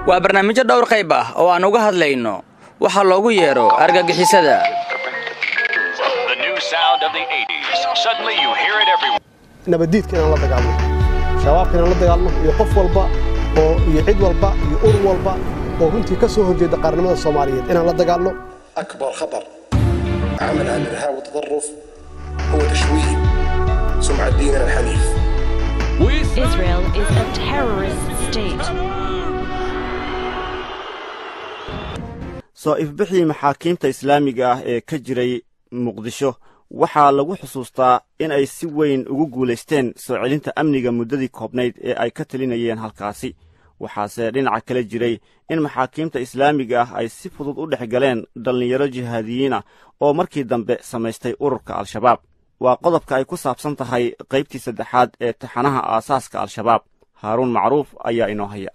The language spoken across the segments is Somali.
waa barnaamijyo dhowr qayb ah oo aan uga hadlayno waxaa loogu yeedho argagixisada nabaddiidka inaan la dagaalno shabaabka inaan la dagaalno iyo qof walba oo iyo cid walba iyo urur walba oo runtii ka soo horjeeda qaarnimada soomaaliyeed inaan la dagaalno أكبر خطر عملها الإرهاب والتطرف هو تشويه سمعة ديننا الحنيف Israel is a terrorist state. soo ifbixii maxaakiimta islaamiga ah ee ka jiray muqdisho waxaa lagu xusuustaa in ay si weyn ugu guulaysteen soo celinta amniga muddadii koobnayd ee ay ka talinayeen halkaasi waxaase dhinaca kale jiray in maxaakiimta islaamiga ah ay si fudud u dhex galeen dhallinyaro jihaadiyiinah oo markii dambe samaystay ururka al-shabaab waa qodobka ay ku saabsan tahay qaybtii saddexaad ee taxanaha aasaaska al-shabaab haaruun macruuf ayaa inoo haya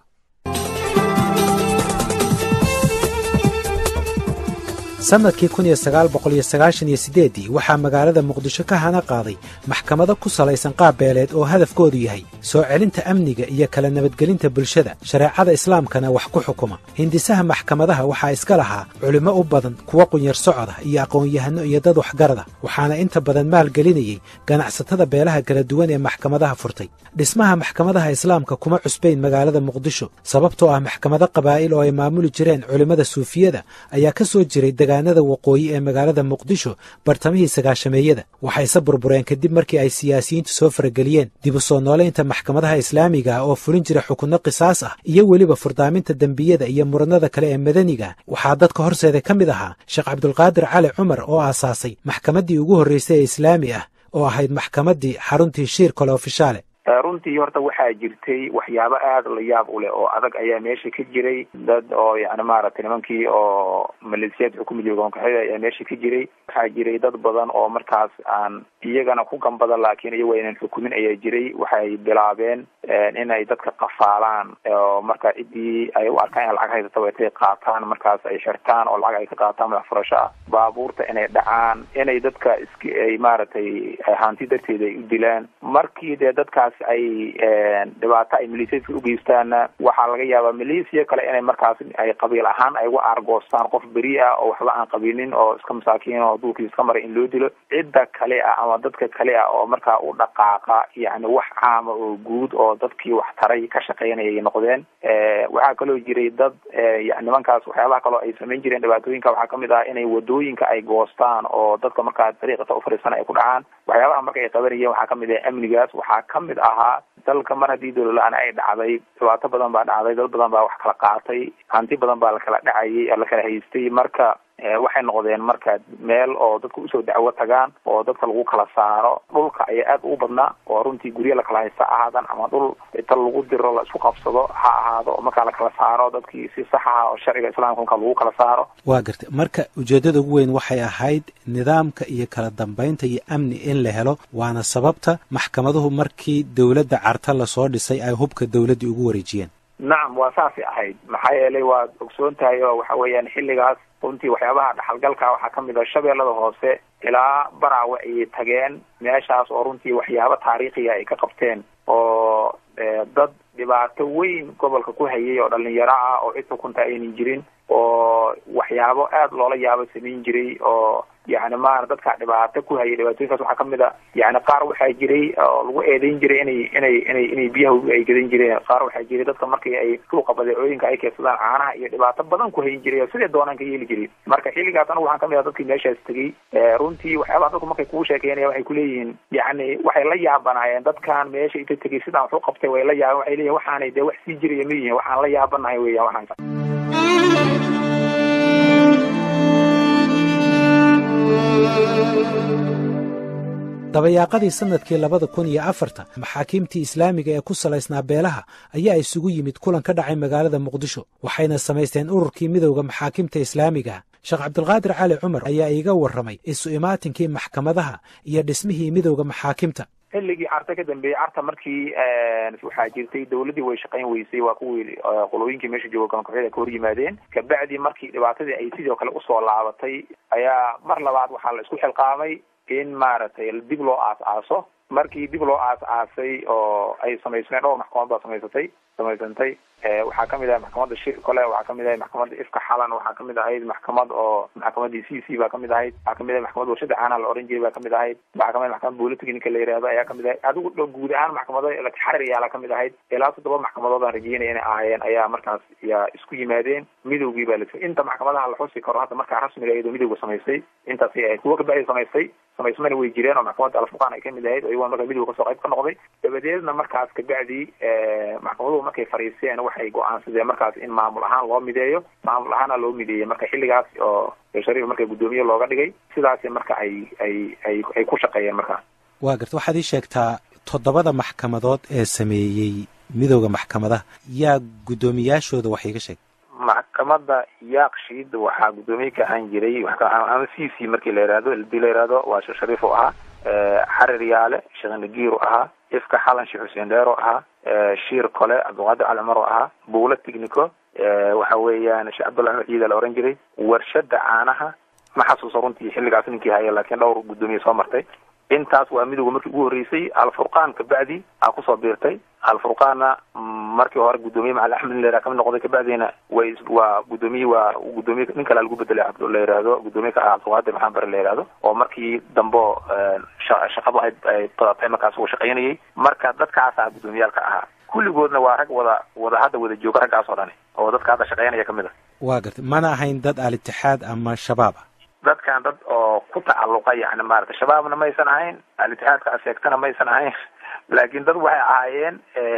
sannadkii kun iyo sagaal boqol iyo sagaashan iyo siddeeddii waxaa magaalada muqdisho ka hana qaaday maxkamado ku salaysan qaab beeleed oo hadafkoodu yahay soo celinta amniga iyo kala nabadgelinta bulshada shareecada islaamkana wax ku xukuma hindisaha maxkamadaha waxaa iska lahaa culimmo u badan kuwa qunyar socoda iyo aqoon-yahanno iyo dad waxgarada waxaana inta badan maalgelinayey ganacsatada beelaha kala duwan ee maxkamadaha furtay dhismaha maxkamadaha islaamka kuma cusbayn magaalada muqdisho sababtoo ah maxkamado qabaa'il oo ay maamuli jireen culimmada suufiyada ayaa ka soo jiray degaanada waqooyi ee magaalada muqdisho bartamihii sagaashameeyada waxayse burbureen kadib markii ay siyaasiyiintu soo farageliyeen dib u soo noolaynta maxkamadaha islaamiga ah oo fulin jira xukunno qisaas ah iyo weliba furdaaminta dembiyada iyo muranada kale ee madaniga waxaa dadka horseeda ka mid ahaa sheekh cabdulqaadir cali cumar oo aasaasay maxkamaddii ugu horraysay ee islaami ah oo ahayd maxkamaddii xaruntii shiir kole ofishaale runtii horta waxaa jirtay waxyaabo aada la yaab u leh oo adag ayaa meesha ka jiray dad oo yani maaragtay nimankii oo maleesiyaad xukumi jira goonkaxida ayaa meesha ka jiray waxaa jiray dad badan oo markaas aan iyagana ku gambada laakiin iyago aynan xukumin ayaa jiray waxay bilaabeen inay dadka qafaalaan oo marka ciddii ay u arkaan in lacag haysata intay qaataan markaas ay xirtaan oo lacag ay ka qaataan madax furasho ah baabuurta inay dhacaan inay dadka isk ay maaragtay hanti darteeda ay u dilaan markii dee dadkaas ay dhibaato ay maleesiyadka ugeystaana waxaa laga yaabaa maleesiya kale inay markaas ay qabiil ahaan ay uga aargoostaan qof beri ah oo waxba aan qabiilin oo iska masaakiin oo duulkiisa iska maray in loo dilo cidda kale ah ama dadka kale ah oo markaa u dhaqaaqa yani wax caama oo guud oo dadkii wax taray ka shaqeynayay noqdeen waxaa kaloo jiray dad nimankaas waxyaabaha kaloo ay samayn jireen dhibaatooyinka waxaa kamid ah inay wadooyinka ay goostaan oo dadka markaa dariiqata ufariisana ay ku dhacaan waxyaabaha marka ay qabanayeen waxaa kamid ah amnigaas waxaa kamid ahaa dalka mar haddii dowlala-aan ay dhacday dhibaato badan baa dhacday dad badan baa wax kala qaatay hanti badan baa lakala dhacayay lakala haystay marka waxay noqdeen marka meel oo dadka usoo dacwo tagaan oo dadka lagu kala saaro dhulka ayaa aada ugu badnaa oo runtii guryo lakala haysta ahaadan ama dhul inta lagu diro la isku qabsado ha ahaado oo markaa lakala saaro dadkii si sax ah oo sharciga islaamka marka lagu kala saaro waa gartay marka ujeeddada ugu weyn waxay ahayd nidaamka iyo kala dambaynta iyo amni in la helo waana sababta maxkamaduhu markii dowladda carta lasoo dhisay ay hubka dowladdii ugu wareejiyeen nacam waa saasay ahayd maxaa yeelay waad ogsoon tahay oo waxa weeyaan xilligaas runtii waxyaabaha dhaxalgalka waxaa kamid ah shabeellada hoose ilaa baraawe ayay tageen meeshaas oo runtii waxyaabo taariikhiga ay ka qabteen oo dad dhibaato weyn gobolka ku hayay oo dhalinyaro ah oo cid xukunta aynan jirin oo waxyaabo aada loola yaabo samayn jiray oo yani maara dadka dhibaato ku hayay dhibaatooyinkaas waxaa kamid a yani qaar waxaa jiray oo lagu eedeyn jiray inay inay inay inay biyaha ay gadan jireen qaar waxaa jiray dadka markii ay suuqa badeecooyinka ay keedsadaan caanaha iyo dhibaato badan ku hayin jiray oo sidee doonaan ka yeeli jiray marka xilligaas anagu waxaan kamid ah dadkii meeshaas tegey runtii waxyaabaha dadku markay kugu sheekeynaya waxay kuleeyihiin yani waxay la yaabanaayeen dadkan meesha inta tegey sidaan wax u qabtay way la yaaban waxay leeyihin waxaanay dee wax sii jiraya ma yihin waxaan la yaabanahay weeyaan waxaan dabayaaqadii sannadkii labada kun iyo afarta maxaakiimtii islaamiga ee ku salaysnaa beelaha ayaa isugu yimid kulan ka dhacay magaalada muqdisho waxayna samaysteen ururkii midowda maxaakimta islaamiga sheekh cabdulqaadir cali cumar ayaa iiga warramay isu imaatinkii maxkamadaha iyo dhismihii midowda maxaakimta xilligii carta ka dambeeyey carta markii waxaa jirtay dawladdii way shaqayn weysay waa kuwii qolooyinkii meesha jooga galankaxyada ka hor yimaadeen kabacdi markii dhibaatadii ay sidoo kale usoo laabatay ayaa mar labaad waxaa la isku xilqaamay in maaragtay dib loo aas-aaso markii dib loo aas-aasay oo ay samaysmeen dhowr maxkamad baa samaysatay samaysantay waxaa kamid ahay maxkamadda shir kole waxaa kamid ahay maxkamadda ifka xalan waxaa kamid ahayd maxkamad oo maxkamadii c c baa kamid ahayd waxaa kamid ahay maxkamad warshada caanaha la oran jiray baa kamid ahayd waxaa kamid maxkamad bolitechnica la yihahdo ayaa kamid ahayd adigu guud ahaan maxkamado xarir yaala kamid ahayd ilaa toddoba maxkamadood aan rajeynaya inay ahaayeen ayaa markaas yaa isku yimaadeen midowgii baa la inta maxkamadaha la xusi karo hadda markaa rasmiga iyadoo midowga samaystay intaasay ahayd kuwa kabacdi samaystay samaysmana way jireen oo maxkamadda alfuqaan ay kamid ahayd oo iyagoon markaa midowga kasoo qayb ka noqday dabadeedna markaas kabacdi maxkamaduhu markay fariisteen waxay go-aansadeen markaas in maamul ahaan loo mideeyo maamul ahaana loo mideeyey marka xilligaas oo shariif marka guddoomiye looga dhigay sidaasi marka ay ay ay ay ku shaqeeyeen markaas waa garta waxaad ii sheegtaa toddobada maxkamadood ee sameeyey midowda maxkamadaha yaa guddoomiyaashooda wax iiga sheeg maxkamadda yaaqshiid waxaa guddoomiye ka ahaan jiray ama c c markii la yihahdo hadii la yihahdo waa sheekh shariif u ahaa xarir yaale sheekh nagiir u ahaa ifka xalan sheekh xuseen dheer u ahaa shiir kole cabdiqaadir cali cumar u ahaa buulo tignico waxa weeyaan sheekh cabdullahi axmed ciida la oran jiray warshada caanaha ma xasuuso runtii xilligaas ninkii haya laakiin dhowr guddoomiye soo martay intaas waa midowga markii ugu horreysay alfurqaan kabacdi aa kusoo biirtay alfurqaanna markii hore guddoomiye macali axmed in la yiraha kamid noqday kabacdina way waa guddoomiye waa guddoomiye nin kale lagu bedelay la yihahdo guddoomiye ka ah cabdiqaadir maxamed bare la yihahdo oo markii dambo shaqadu ay ay badatay markaas uu shaqaynayay marka dadkaasaa guddoomiyaalka ahaa kulligoodna waa rag wada wada hadda wada jooga raggaas oo dhani oo dadka hadda shaqaynaya kamid a waa garta mana ahayn dad al-itixaad ama shabaab ah dadkan dad oo ku tacalluqa yani maarata shabaabna maysan ahayn al-itixaadka aseegtana maysan ahayn laakiin dad waxay ahaayeen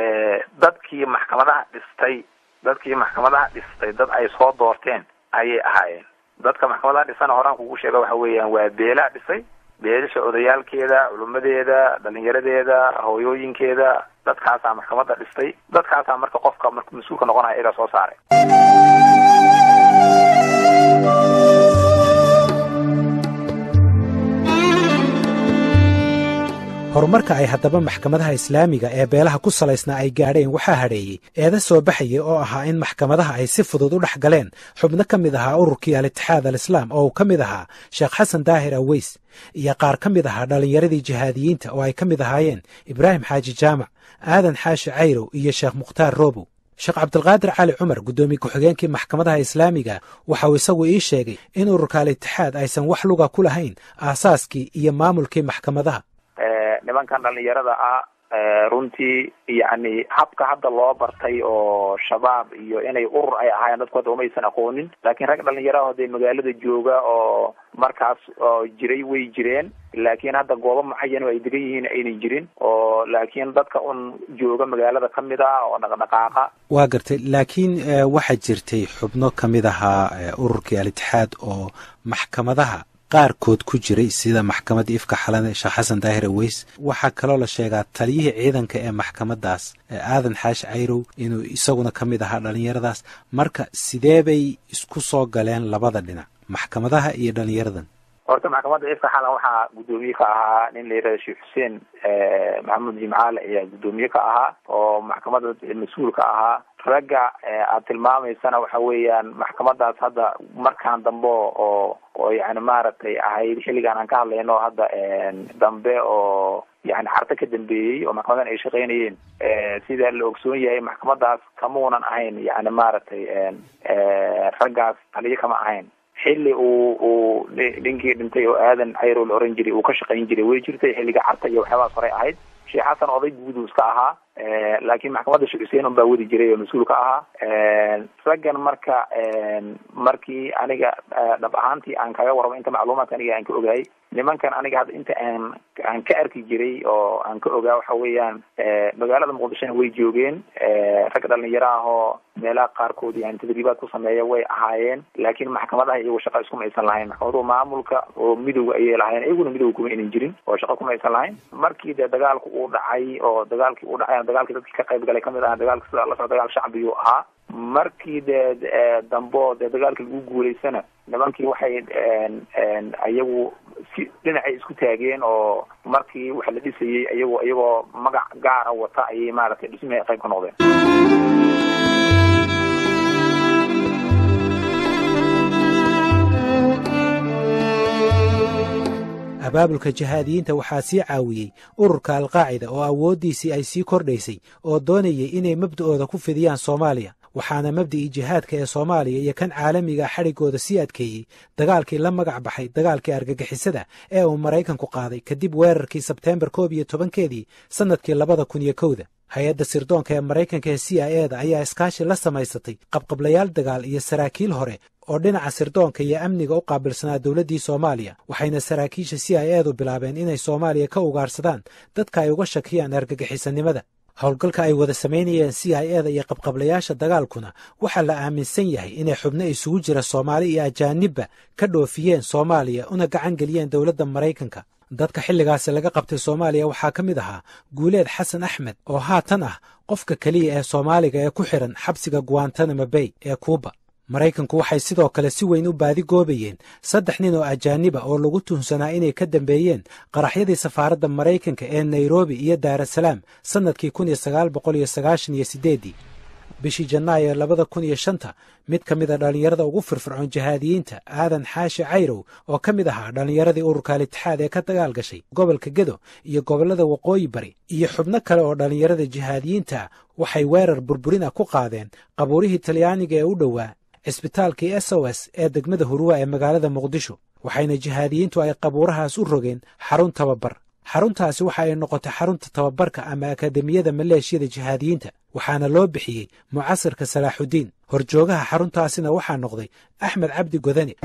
dadkii maxkamadaha dhistay dadkii maxkamadaha dhistay dad ay soo doorteen ayay ahaayeen dadka maxkamadaha dhisana horaan kugu sheega waxa weeyaan waa beelaa dhisay beelasha odayaalkeeda culimadeeda dhalinyaradeeda hooyooyinkeeda dadkaasaa maxkamadda dhistay dadkaasaa marka qofka marka mas-uulka noqonaya iyagaa soo saaray horumarka ay haddaba maxkamadaha islaamiga ee beelaha ku salaysnaa ay gaadheen waxaa hadheeyey eeda soo baxayay oo ahaa in maxkamadaha ay si fudud u dhex galeen xubno ka mid ahaa ururkii al-itixaad al-islaam oo uu ka mid ahaa sheekh xasan daahir aweys iyo qaar ka mid ahaa dhallinyaradii jihaadiyiinta oo ay ka mid ahaayeen ibraahim xaaji jaamac aadan xaashi cayrow iyo sheekh mukhtaar roobow sheekh cabdilqaadir cali cumar guddoomiye ku-xigeenkii maxkamadaha islaamiga waxa uu isagu ii sheegay in ururka al-itixaad aysan wax luga ku lahayn aasaaskii iyo maamulkii maxkamadaha nimankan dhalinyarada ah runtii yacni habka hadda loo bartay oo shabaab iyo inay urur ay ahaayeen dadku hadda umaysan aqoonin laakiin rag dhalinyaraha hadee magaalada jooga oo markaas oo jiray way jireen laakiin hadda goobo mucayan oo ay degan yihiin aynan jirin oo laakiin dadka un jooga magaalada ka mid ah oo dhaqdhaqaaqa waa gartay laakiin waxaa jirtay xubno ka mid ahaa ururkii al-itixaad oo maxkamadaha qaarkood ku jiray sida maxkamadda ifka xalane sheekh xasan daahir aweys waxaa kaloo la sheegaa taliyihii ciidanka ee maxkamadaas aadan xaashi cayrow inuu isaguna ka mid ahaa dhallinyaradaas marka sidee bay isku soo galeen labada dhinac maxkamadaha iyo dhallinyaradan horta maxkamadda ifka xalan waxaa guddoomiye ka ahaa nin la yihahdo sheekh xuseen maxamuud jimcaale ayaa guddoomiye ka ahaa oo maxkamadda mas-uul ka ahaa ragga aad tilmaamaysana waxa weeyaan maxkamadaas hadda markaan dambe oo oo yani maaragtay ahayd xilligaan aan ka hadlayno hadda dambe oo yani xarta ka dambeeyey oo maxkamadan ay shaqaynayeen sida la ogsoon yahay maxkamadaas kamuunan ahayn yani maaragtay raggaas taliyo kama ahayn xilli uu uu ninkii dhintay oo aadan cayrow la oran jiray uu ka shaqayn jiray way jirtay xilliga carta iyo waxyaabahaas horey ahayd sheekh xasan oday guuduus ka ahaa laakiin maxkamadda sheekh xuseen un baa wadi jiray oo mas-uul ka ahaa raggan marka markii aniga dhab ahaantii aan kaga warramo inta macluumaadka aniga aan ka ogahay nimankan aniga hadda inta aan aan ka arki jiray oo aan ka ogaa waxa weeyaan magaalada muqdishona way joogeen rag dhalinyaro ah oo meelaha qaarkood yani tadriibaad ku sameeya way ahaayeen laakiin maxkamadaha iyagu shaqa iskuma aysan lahayn maxkamaduhu maamulka oo midowga ayay lahaayeen iyaguna midowga kuma aynan jirin oo shaqa kuma aysan lahayn markii dee dagaalku uu dhacay oo dagaalkii uu dhacay dagaalkii dadkii ka qayb galay kamid aha dagaalka sida la soo dagaal shacbiyuu ahaa markii dee dambo dee dagaalkii lagu guulaysana nimankii waxay iyagu si dhinacay isku taageen oo markii waxa la dhisayey iyagoo iyagoo magac gaara wata ayay maaragtay dhismihii ay qayb ka noqdeen abaabulka jihaadiyiinta waxaa sii caawiyey ururka alqaacida oo awooddiisii ay sii kordhaysay oo doonayay inay mabda'ooda ku fidiyaan soomaaliya waxaana mabda'ii jihaadka ee soomaaliya iyo kan caalamiga xadhiggooda sii adkeeyey dagaalkii la magac baxay dagaalkii argagixisada ee uu maraykanku qaaday kadib weerarkii sebteembar koob iyo tobankeedii sannadkii labada kun iyo kowda hay-adda sirdoonka ee maraykanka ee c i e da ayaa iskaashi la samaysatay qabqablayaal dagaal iyo saraakiil hore oo dhinaca sirdoonka iyo amniga u qaabilsanaa dowladdii soomaaliya waxayna saraakiisha c i e du bilaabeen inay soomaaliya ka ugaarsadaan dadka ay uga shakiyaan argagixisanimada howlgalka ay wada samaynayeen c i e da iyo qabqablayaasha dagaalkuna waxaa la aaminsan yahay inay xubno isugu jira soomaali iyo ajaanibba ka dhoofiyeen soomaaliya una gacan geliyeen dowladda maraykanka dadka xilligaasi laga qabtay soomaaliya waxaa ka mid ahaa guuleed xasan axmed oo haatan ah qofka keliya ee soomaaliga ee ku xidhan xabsiga guantanamo bay ee kuuba maraykanku waxay sidoo kale si weyn u baadi goobayeen saddex nin oo ajaaniba oo lagu tuhunsanaa inay ka dambeeyeen qaraxyadii safaaradda maraykanka ee nairobi iyo daarasalaam sannadkii kun iyo sagaal boqol iyo sagaashan iyo siddeeddii bishii janaayo labada kun iyo shanta mid ka mid a dhallinyarada ugu firfircoon jihaadiyiinta aadan xaashi cayrow oo ka mid ahaa dhallinyaradii ururka al-itixaad ee ka dagaal gashay gobolka gedo iyo gobollada waqooyi bari iyo xubno kale oo dhallinyarada jihaadiyiinta waxay weerar burburin ah ku qaadeen qabuurihii talyaaniga ee u dhowaa cisbitaalkii s o s ee degmada huruwa ee magaalada muqdisho waxayna jihaadiyiintu ay qabuurahaas u rogeen xarun tababar xaruntaasi waxa ay noqotay xarunta tababarka ama akademiyada maleeshiyada jihaadiyiinta waxaana loo bixiyey mucasirka salaaxudiin horjoogaha xaruntaasina waxaa noqday axmed cabdi godani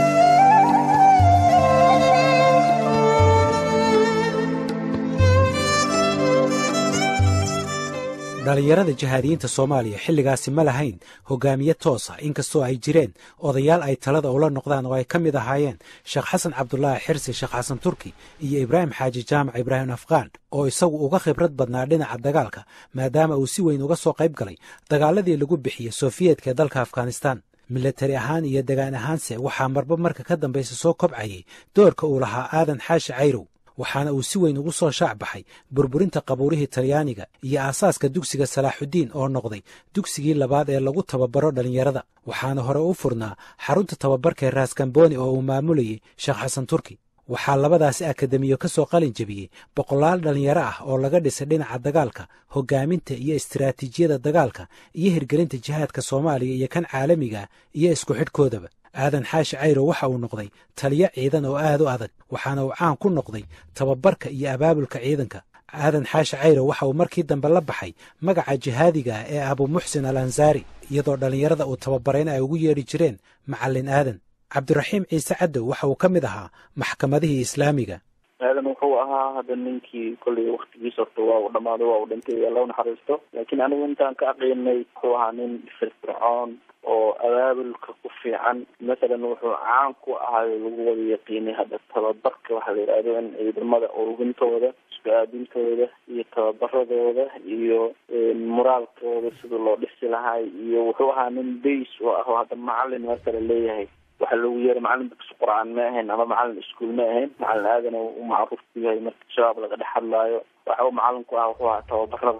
dhallinyarada jihaadiyiinta soomaaliya xilligaasi ma lahayn hogaamiye toosa inkastoo ay jireen odayaal ay talada ula noqdaan oo ay ka mid ahaayeen sheekh xasan cabdulaahi xirsi sheekh xasan turki iyo ibraahim xaaji jaamac ibraahim afqaan oo isagu uga khibrad badnaa dhinaca dagaalka maadaama uu si weyn uga soo qayb galay dagaaladii lagu bixiyey sofiyeetka ee dalka afghanistan milatari ahaan iyo degaan ahaanse waxaa marba marka ka dambaysa soo kobcayay doorka uu lahaa aadan xaashi cayrow waxaana uu si weyn ugu soo shaac baxay burburinta qabuurihii talyaaniga iyo aasaaska dugsiga salaaxudiin oo noqday dugsigii labaad ee lagu tababaro dhallinyarada waxaana hore u furnaa xarunta tababarka ee raaskambooni oo uu maamulayay sheekh xasan turki waxaa labadaasi akademiyo ka soo qalin jebiyey boqolaal dhallinyaro ah oo laga dhisay dhinaca dagaalka hogaaminta iyo istiraatiijiyada dagaalka iyo hirgelinta jihaadka soomaaliya iyo kan caalamiga iyo isku xidhkoodaba aadan xaashi cayro waxa uu noqday taliyo ciidan oo aad u adag waxaana uu caan ku noqday tababarka iyo abaabulka ciidanka aadan xaashi cayro waxa uu markii dambe la baxay magaca jihaadiga ah ee abu muxsin al ansaari iyadoo dhallinyarada uu tababarayna ay ugu yeedhi jireen macallin aadan cabdiraxiim ciise cadow waxa uu ka mid ahaa maxkamadihii islaamiga aadan wuxuu ahaa hadda ninkii kolley waktigiis horta waa uu dhamaaday waa uu dhintay alla u naxariisto laakiin anigu intaan ka aqiinay wuxuu ahaa nin firfircoon oo abaabulka ku fiican masalan wuxuu caan ku ahay lagu wada yaqiinay hadda tababarka waxaa la yidhahdo in ciidamada urugintooda isku aadintooda iyo tababaradooda iyo moraalkooda sida loo dhisi lahay iyo wuxuu ahaa nin bays oo ah oo hadda macalin masala leeyahay waxaa lagu yeeray macalin dugsi qur-aan ma ahayn ama macalin iskuol ma ahayn macalin aadana u macruuf ku yahay marka shabaab laga dhex hadlaayo waxa uu macalin ku ah wuxuu ahaa tababarada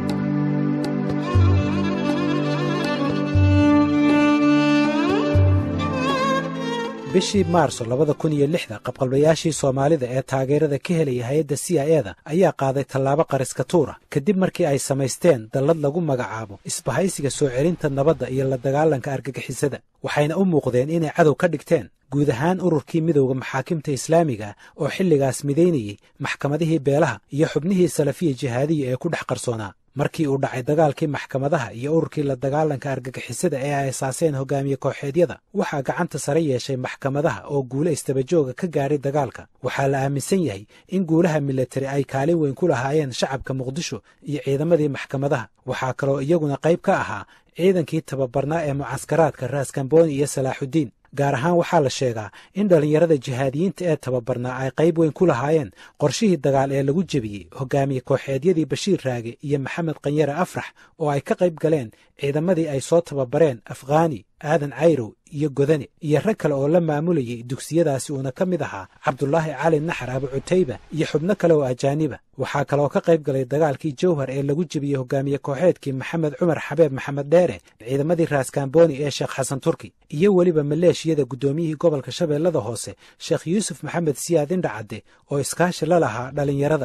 bishii maarso labada kun iyo lixda qabqablayaashii soomaalida ee taageerada ka helaya hay-adda c i e da ayaa qaaday tallaabo qariska tuura kadib markii ay samaysteen dallad lagu magacaabo isbahaysiga soo celinta nabadda iyo la dagaalanka argagixisada waxayna u muuqdeen inay cadow ka dhigteen guud ahaan ururkii midowda maxaakimta islaamiga oo xilligaas midaynayey maxkamadihii beelaha iyo xubnihii salafiya jihaadiya ee ku dhex qarsoonaa markii uu dhacay dagaalkii maxkamadaha iyo ururkii la dagaalanka argagixisada ee ay asaaseen hogaamiye kooxeedyada waxaa gacanta sare yeeshay maxkamadaha oo guule istabajooga ka gaadhay dagaalka waxaa la aaminsan yahay in guulaha milatari ay kaalin weyn ku lahaayeen shacabka muqdisho iyo ciidamadii maxkamadaha waxaa kaloo iyaguna qayb ka ahaa ciidankii tababarnaa ee mucaskaraadka raaskambooni iyo salaaxudiin gaar ahaan waxaa la sheegaa in dhallinyarada jihaadiyiinta ee tababarnaa ay qayb weyn ku lahaayeen qorshihii dagaal ee lagu jebiyey hogaamiye kooxeedyadii bashiir raage iyo maxamed kanyare afrax oo ay ka qayb galeen ciidamadii ay soo tababareen afghaani aadan cayrow iyo godane iyo rag kale oo la maamulayay dugsiyadaasi uuna ka mid ahaa cabdulaahi cali naxar abu cutayba iyo xubno kale oo ajaaniba waxaa kaloo ka qayb galay dagaalkii jawhar ee lagu jebiyey hogaamiye kooxeedkii maxamed cumar xabeeb maxamed dheere ciidamadii raaskambooni ee sheekh xasan turki iyo weliba maleeshiyada guddoomiyihii gobolka shabeellada hoose sheekh yuusuf maxamed siyaad indhacadde oo iskaashi la lahaa dhallinyarada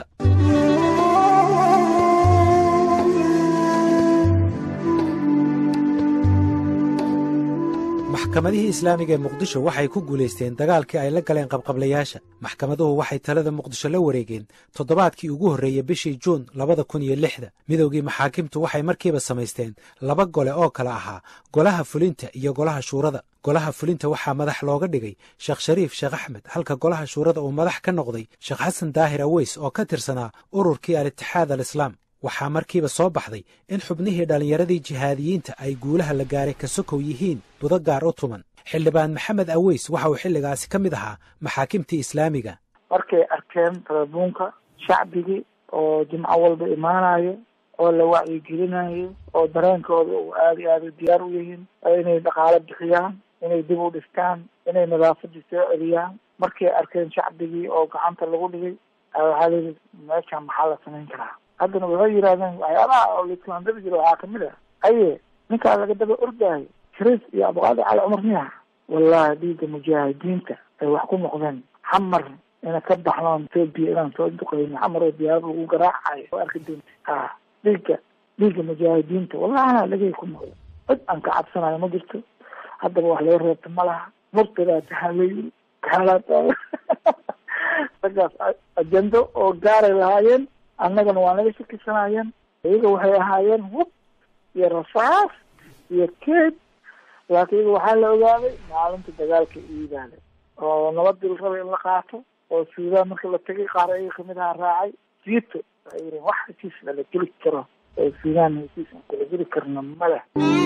maxkamadihii islaamiga ee muqdisho waxay ku guulaysteen dagaalkii ay la galeen qabqablayaasha maxkamaduhu waxay talada muqdisho la wareegeen toddobaadkii ugu horreeyey bishii juun labada kun iyo lixda midowgii maxaakimtu waxay markiiba samaysteen laba gole oo kale ahaa golaha fulinta iyo golaha shuurada golaha fulinta waxaa madax looga dhigay sheekh shariif sheekh axmed halka golaha shuurada uu madax ka noqday sheekh xasan daahir aweys oo ka tirsanaa ururkii al-itixaad al islaam waxaa markiiba soo baxday in xubnihii dhallinyaradii jihaadiyiinta ay guulaha la gaaray ka sokow yihiin budo gaar u tuman xildhibaan maxamed aweys waxa uu xilligaasi ka mid ahaa maxaakimtii islaamiga markay arkeen telebuunka shacbigii oo jimco walba imaanayo oo la wacyigelinayo oo dareenkooda uu aada iyo aada diyaar u yihiin inay dhaqaalo bixiyaan inay dib u dhistaan inay nadaafadii soo celiyaan markay arkeen shacbigii oo gacanta lagu dhigay waxaa layidhi meeshan maxaa la samayn karaa haddana waxay yidhahdeen waxyaabaha oo laislandari jira waxaa kamid ah aye ninkaa laga daba ordaayo shariif iyo abqaadi cali cumar miya wallahi dhiigga mujaahidiinta ay wax ku noqdeen xamar ina ka baxnoon etoobiya inaan soo duqayno xamar oo diyaarad lagu garaacayo oo arki doonta ha dhiigga dhiigga mujaahidiinta wallahi anaa dhagay ku noqdo cid aan ka cabsanayo ma jirto haddaba wax laga reebta ma laha murtadaa tahalay kaalaata raggaas ajendo oo gaaray lahaayeen annagana waa naga shakisanayeen iyaga waxay ahaayeen hub iyo rasaas iyo keed laakiin iyaga waxaa la ogaaday maalinta dagaalka iidaale oo nabadii la rabay in la qaato oo suudaan marka la tegay qaar ayaga kamid ahaa raacay siito waxay yihiin wax heshiis lala geli karo oo suudaan heshiis aan kula geli karno male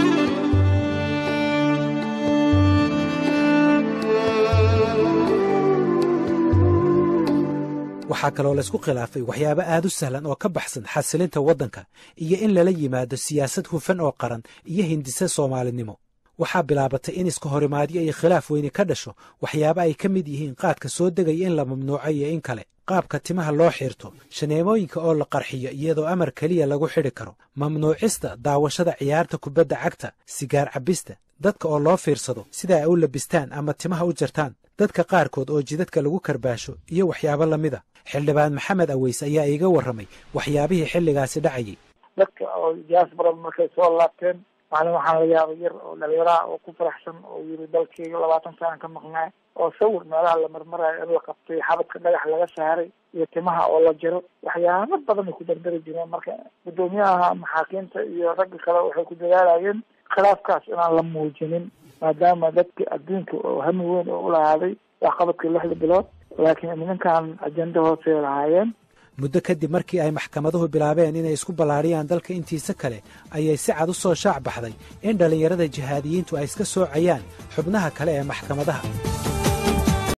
waxaa kaloo laysku khilaafay waxyaabo aad u sahlan oo ka baxsan xasilinta waddanka iyo in lala yimaado siyaasad hufan oo qaran iyo hindise soomaalinimo waxaa bilaabatay in iska horimaadyo iyo khilaaf weyni ka dhasho waxyaabo ay ka mid yihiin qaadka soo degaya in la mamnuuco iyo in kale qaabka timaha loo xiirto shaneemooyinka oo la qarxiyo iyadoo amar keliya lagu xidhi karo mamnuucista daawashada ciyaarta kubadda cagta sigaar cabbista dadka oo loo fiirsado sida ay u labistaan ama timaha u jartaan dadka qaarkood oo jidadka lagu karbaasho iyo waxyaabo lamida xildhibaan maxamed aweys ayaa iiga warramay waxyaabihii xilligaasi dhacayay dadka oo diaspora markay soo laabteen maalin waxaan la yaabay yar oo dhalinyaraha oo ku faraxsan oo yiri dalkeyga labaatan sanan ka maqnaay oo sawir meelaha la marmarayo in la qabtay xabadka dhagax laga saaray iyo timaha oo la jiro waxyaabo badan ay ku dardari jireen marka guddoomiyaha maxaakiimta iyo ragga kale waxay ku dadaalayeen khilaafkaas inaan la muujinin maadaama dadki adduunka oo hami weyn oo ulahaaday waxqabadkii lixda bilood laakiin nimankan ajendo hoosey lahaayeen muddo kadib markii ay maxkamaduhu bilaabeen inay isku ballaariyaan dalka intiisa kale ayay si cad u soo shaac baxday in dhallinyarada jihaadiyiintu ay iska soocayaan xubnaha kale ee maxkamadaha